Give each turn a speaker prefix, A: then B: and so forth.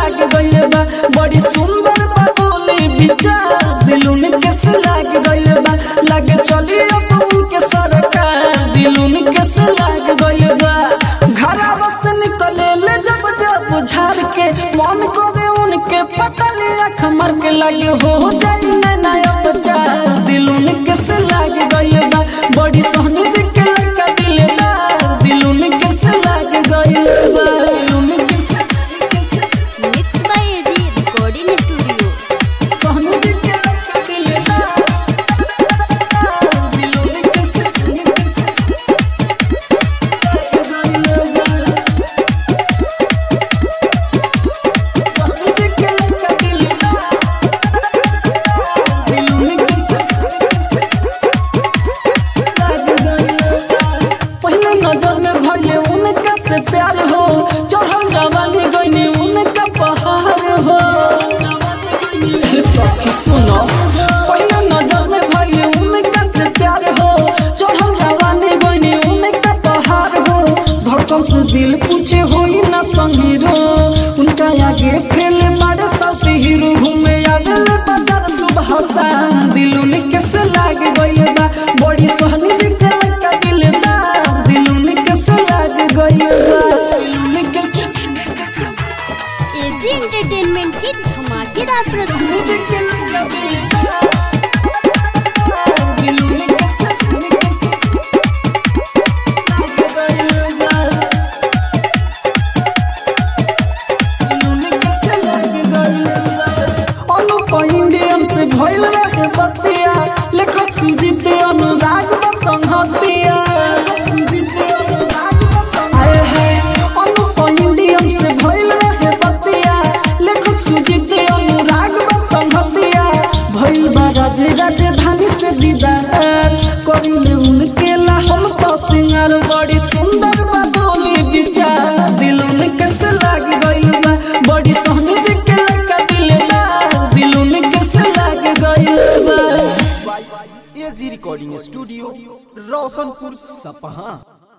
A: लाग गइल बा बड़ी सुंदर बा बोली विचार दिलुन कैसे लाग गइल बा लागे चली अब उनके सरकार दिलुन कैसे लाग गइल बा घरवा से निकले ले जब जब झाड़ के मन को दे उनके पटले अख मर के लगे हो जाई नया बचार दिलुन कैसे लाग गइल बा बड़ी सोहनी जी के लगा दिल बा दिलुन कैसे लाग गइल बा दिलुन कैसे कैसे
B: mix by AG recording studio
A: Sohni ji के लगा दिल बा दिलुन कैसे कैसे लाग गइल बा सोहनी जी के लगा दिल बा दिलुन कैसे कैसे पहले नजर में भले उनका से प्यार हो चढ़ल जवानी गईनी उनका पहाड़ हो हे सखी सुनो पहले नजर में भले उनका से प्यार हो चढ़ल जवानी गईनी उनका पहाड़ हो धड़कन से दिल पूछे होई ना संगीरो उनका आगे फैले बड़े साथी हीरो घूमे आगल बाजार सुबह शाम दिल उनके से लाग गइल बा बड़ी सोहनी जी के लगा दिल बा दिल उनके से लाग गइल बा दिल उनके से
B: एजी एंटरटेनमेंट की धमाकेदार
A: सोहनी
B: प्रस्तुति
A: जी के लगा दिल बा दिल उनके से उनके से लाग गइल बा दिल उनके से लाग गइल बा अनुप इंडियन से भइल रहे बतिया लेखक सुजीत अनुराग बसंहतिया आए हैं अनुप इंडियन से भइल रहे बतिया लेखक सुजीत अनुराग बसंहतिया भइल बा राजे राजधानी से दीदार करिले उनके ला हम तो सिंगार बड़ी सुंदर बा बोली विचार दिल उनके से लाग गइल बा बड़ी सोहनी जी के लगा दिल बा दिल उनके से लाग गइल बा
C: एजी रिकॉर्डिंग स्टूडियो रोशनपुर सपहा